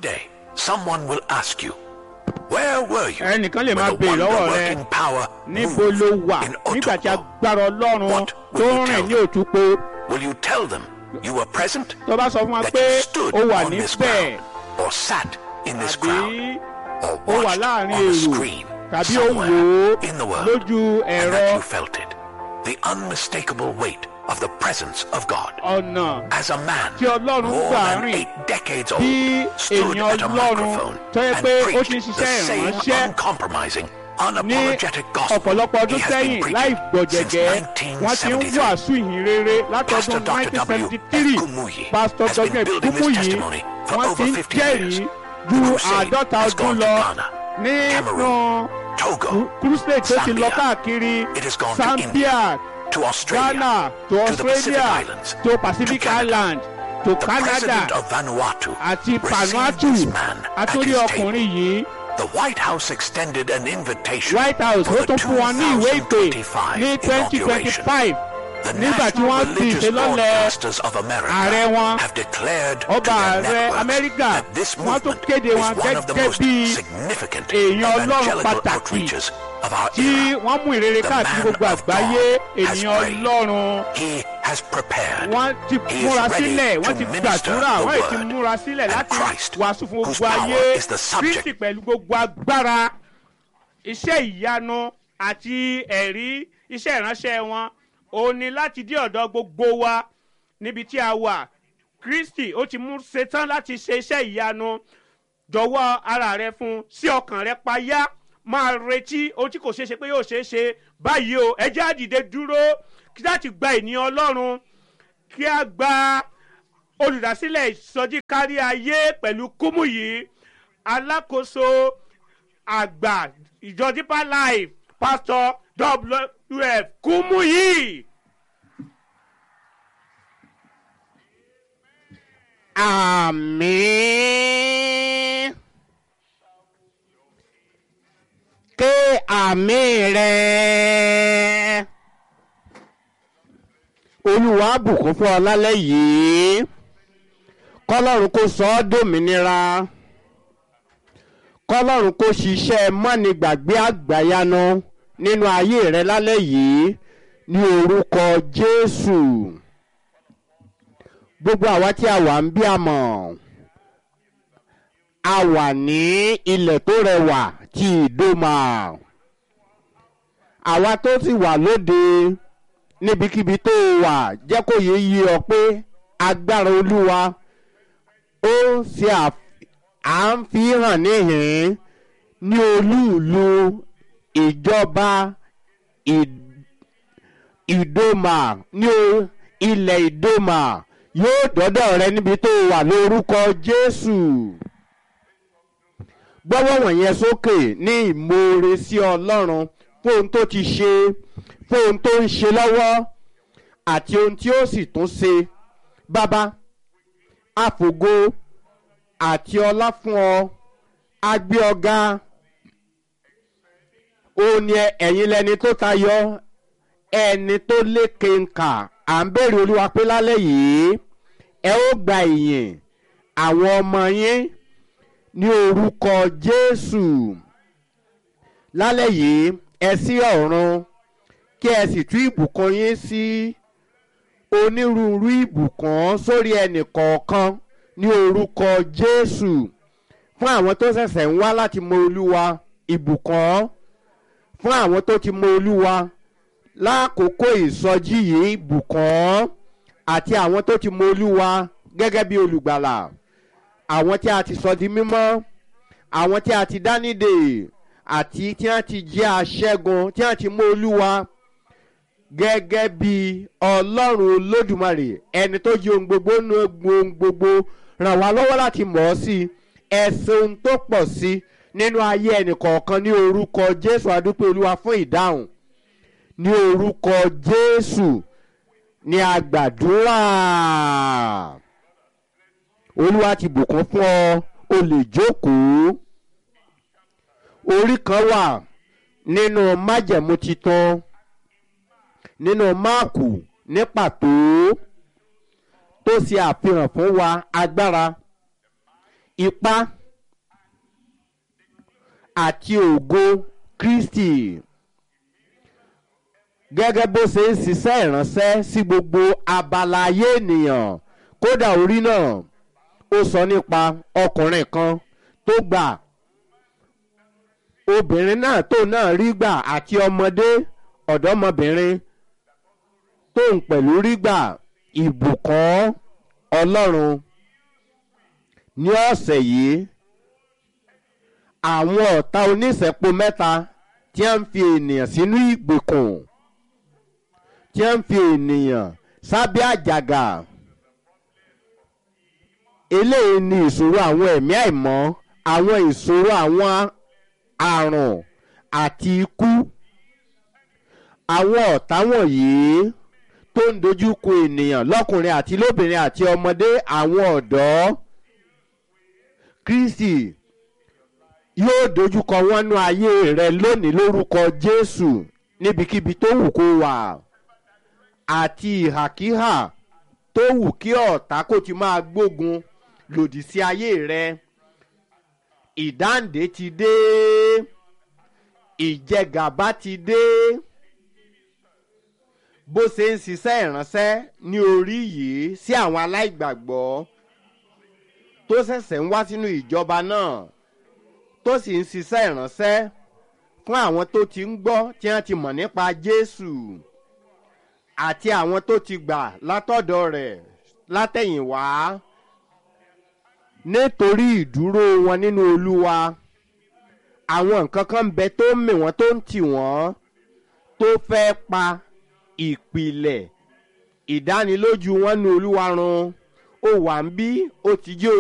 day, someone will ask you, Where were you ẹnìkan lè máa when the béèrè lọ́wọ́ rẹ wonder-working power níbo moved ló wà in nígbà tí Otopo? agbára ọlọ́run What tó will you ń rìn tell ní òtúpo Will you tell them you were present? tó bá sọ fún wa That pé you stood ó wà on this níbẹ̀ ground or sat in this crowd tàbí or ó wà watched láàrin on a èrò screen tàbí ó wò somewhere ó in the world lójú and ẹ̀rọ that you felt it. The unmistakable weight of the presence of God. ọ̀nà As a man Tí Ọlọ́run more gbà than rìn eight decades old bí stood èèyàn at a Ọlọ́run microphone tó yẹ and pé ó preached ti ń the ṣiṣẹ́ same ìránṣẹ́ uncompromising, ní unapologetic gospel ọ̀pọ̀lọpọ̀ ọdún he has been sẹ́yìn preaching láì since gbọ̀jẹ̀gẹ́ wọ́n ti ń 1973. wàásù ìhìn rere Pastor látọdún Dr. W. 1973 Kumuyi pásítọ̀ has been dr building this kúmúyì testimony for wọ́n over ti ń 50 jẹ́rìí years. ju The crusade àádọ́ta has ọdún gone to lọ Ghana, nínú Cameroon, Togo, crusade tó ti lọ Zambia. káàkiri It has gone to Zambia India, to Australia, Ghana to to the Pacific Australia Islands, to Pacific to Canada. Island to The Canada president of Vanuatu àti received Vanuatu this man at àtúndì his table. ọkùnrin yìí The White House extended an invitation White House for ó the tún fún wọn ní ìwé ìpè 2025 ní twenty twenty inauguration. five The nígbà tí National wọ́n fi Religious ìṣelọ́lẹ̀ Broadcasters of America ààrẹ wọn, have declared to ọba their ààrẹ networks Amẹ́ríkà, that this wọ́n tún movement kéde is wọn one of the gẹ́gẹ́ most bí significant èèyàn Ọlọ́run evangelical pàtàkì outreaches of our tí era. wọ́n mú ìrere The káàkiri man gbogbo of àgbáyé God has ènìyàn prayed. Ọlọ́run He has prepared. wọ́n ti He is múra ready sílẹ̀ to wọ́n ti minister gbàdúrà the wọ́n ti word. múra sílẹ̀ And láti Christ, wàásù fún whose gbogbo power ayé is the subject. Kristi pẹ̀lú gbogbo agbára iṣẹ́ ìyanu àti ẹ̀rí iṣẹ́ ìránṣẹ́ wọn òun ni láti dé ọ̀dọ̀ gbogbo wa níbi tí a wà Kristi ó ti mú ṣetán láti ṣe iṣẹ́ ìyanu jọ̀wọ́ ara rẹ fún sí ọkàn rẹ payá máa retí ohun tí kò ṣeé ṣe pé yóò ṣeé ṣe báyìí o ẹ jẹ́ á dìde dúró kí láti gba ènìyàn Ọlọ́run kí a gba olùdásílẹ̀ ìsọjí kárí ayé pẹ̀lú kúmù yìí alákòóso àgbà ìjọ Deeper Life Pastor WF kúmù yìí. àmín ké àmín rẹ̀ olúwa bùkún fún ọ lálẹ́ yìí kọ́lọ́run kó sọ ọ́ dòmìnira kọ́lọ́run kó ṣiṣẹ́ mọ́nìgbàgbé àgbàyanu nínú ayé rẹ lálẹ́ yìí ní orúkọ jésù gbogbo àwa tí a wà ń bí àmọ́ a wà ní ilẹ̀ tó rẹwà tí ìdómà àwa tó sì wà lóde níbikíbi tó wà jẹ́ kó yé yé ọ pé agbára olúwa ó ṣe à ń fi hàn níhìn ní olúùlú ìjọba ìdómà ní ilẹ̀ ìdómà yóò dọ́dọ̀ rẹ níbi tó wà lórúkọ jésù gbọ́wọ́ wọ̀nyẹn sókè ní ìmoore sí ọlọ́run fún ohun tó ti ṣe fún ohun tó ń ṣe lọ́wọ́ àti ohun tí ó sì tún ṣe bàbá àfògo àti ọlá fún ọ agbé ọ̀gá ó ní ẹ̀yin lẹni tó tayọ ẹni tó lékè nkà à ń bèrè olúwa pé lálẹ́ yìí ẹ ó gba ìyìn àwọn ọmọ yín ní orúkọ jésù lálẹ́ yìí ẹ sí ọ̀run kí ẹ sì tú ìbùkún yín sí onírúurú ìbùkún sórí ẹnì kọ̀ọ̀kan ní orúkọ jésù fún àwọn tó ṣẹ̀ṣẹ̀ ń wá láti mọ olúwa ìbùkún fún àwọn tó ti mọ olúwa lákòókò ìsọjí yìí ìbùkún àti àwọn tó ti mọ olúwa gẹ́gẹ́ bí olùgbàlà àwọn tí a ti sọ di mímọ́ àwọn tí a ti dá nídè àti tí a ti jẹ́ aṣẹ́gun tí a ti mọ olúwa gẹ́gẹ́ bí ọlọ́run olódùmarè ẹni tó jí ohun gbogbo nu ohun gbogbo ràn wá lọ́wọ́ láti mọ̀ ọ́ sí ẹ̀sìn ohun tó pọ̀ sí nínú ayé ẹnìkọ̀ọ̀kan ní orúkọ jésù adúpẹ́ olúwa fún ìdáhùn ní orúkọ jésù ní àgbàdúrà olúwa ti bùkún fún ọ o lè jókòó orí kan wà nínú májẹ̀mú titun nínú máàkù ní pàtó tó ṣe àfihàn fún wa agbára ipá àti ògo kristi gẹ́gẹ́ bó ṣe ń ṣiṣẹ́ ìránṣẹ́ sí gbogbo abala ayé ènìyàn kódà orí náà ó sọ nípa ọkùnrin kan tó gbà obìnrin náà tó náà rí gbà àti ọmọdé ọ̀dọ́mọbìnrin tó ń pẹ̀lú rí gbà ìbùkún ọlọ́run ní ọ̀sẹ̀ yìí àwọn ọ̀tá oníṣẹ́po mẹ́ta tí a ń fi ènìyàn sínú ìgbèkùn tí a ń fi ènìyàn sábẹ́ àjàgà eléyìí ni ìṣòro àwọn ẹ̀mí àìmọ́ àwọn ìṣòro àwọn àrùn àti ikú àwọn ọ̀tá wọ̀nyí tó ń dojú kọ ènìyàn lọ́kùnrin àti lóbìnrin àti ọmọdé àwọn ọ̀dọ́ kristi yóò dojúkọ wọn nú ayé rẹ lónìí lórúkọ jésù níbikíbi tó wù kó wà àti ìhàkíhà tó wù kí ọ̀tá kò ti máa gbógun lòdì sí ayé rẹ ìdáǹdè ti dé ìjẹgàba ti dé bó ṣe ń ṣiṣẹ́ ìránṣẹ́ ní orí yìí sí àwọn aláìgbàgbọ́ tó ṣẹ̀ṣẹ̀ ń wá sínú ìjọba náà tó sì ń ṣiṣẹ́ ìránṣẹ́ fún àwọn tó ti ń gbọ́ tí wọ́n ti mọ̀ nípa jésù àti àwọn tó ti gbà látọ̀dọ̀ rẹ̀ látẹ̀yìnwá nítorí ìdúró wọn nínú olúwa àwọn nǹkan kan ń bẹ tó ń mì wọ́n tó ń tì wọ́n tó fẹ́ pa ìpìlẹ̀ ìdánilójú wọn nínú olúwa run ó wà ń bí ó ti jẹ́